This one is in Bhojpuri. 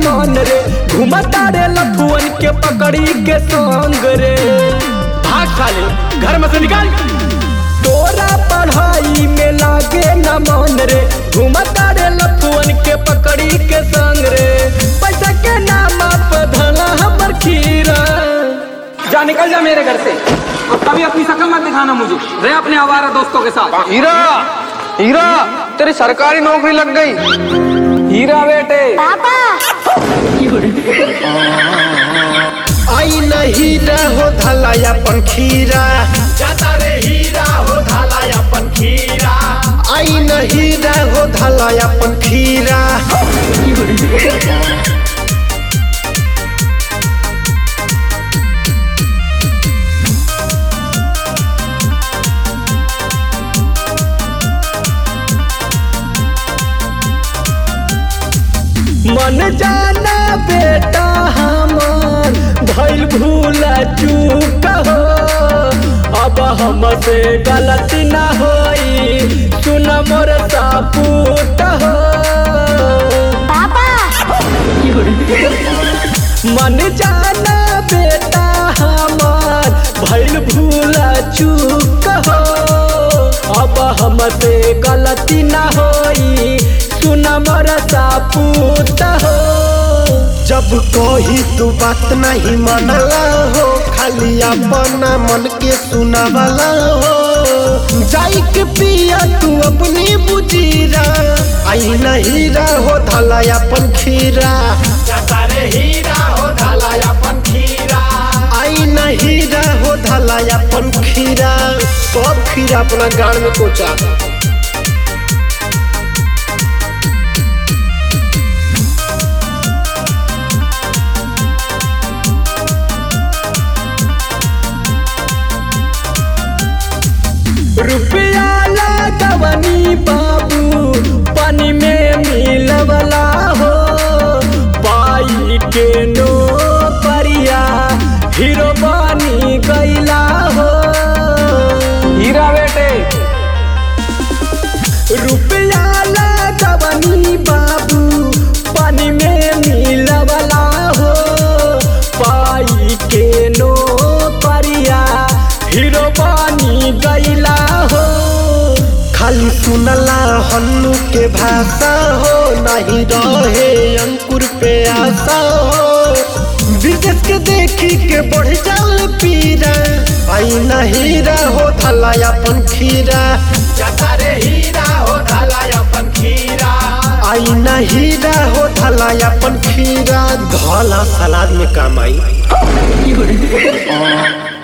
मन रे घुमता रे लफुअन के पकड़ी के संग रे भाग साले घर में से निकाल तोरा पढ़ाई में लागे न मन रे घुमता रे लफुअन के पकड़ी के संग रे पैसा के नाम पे धला हमर खीरा जा निकल जा मेरे घर से अब कभी अपनी शक्ल मत दिखाना मुझे रहे अपने आवारा दोस्तों के साथ हीरा हीरा तेरी सरकारी नौकरी लग गई हीरा बेटे आई नहीं रहो धलाया पंखीरा जाता रे हीरा हो धाला अपन खीरा आई नहीं रहो धलाया पंखीरा मन जाना बेटा हमार भइल भूल चूक हो अब हमसे गलती ना होई सुन मोर सापूत हो मन जाना बेटा हमार भइल भूल चूक हो अब हमसे गलती ना होई सुन मोर सापूत हो जब कही तू बात नहीं मनला हो खाली अपना मन के सुनावला हो जाई के पिया तू अपनी बुजीरा आई नहीं रहो धला अपन खीरा जाता रे हीरा हो धाला अपन खीरा आई नहीं रहो धला अपन खीरा सब खीरा अपना गाड़ में कोचा रुपया लगवनी बाबू पानी में मिलवला हो पाई के नो परिया हीरो बनी गईला हो हीरा बेटे रुपया लगवनी बाबू पानी में मिलवला हो पाई के नो परिया हीरो बनी गईला हो खाली सुनला हन्नू के भाषा हो नहीं रहे अंकुर पे आशा हो विदेश के देखी के बढ़ जाल पीरा आई नहीं रहो धला अपन खीरा जाता रे हीरा हो धाला अपन खीरा आई नहीं रहो धला अपन खीरा धला सलाद में काम आई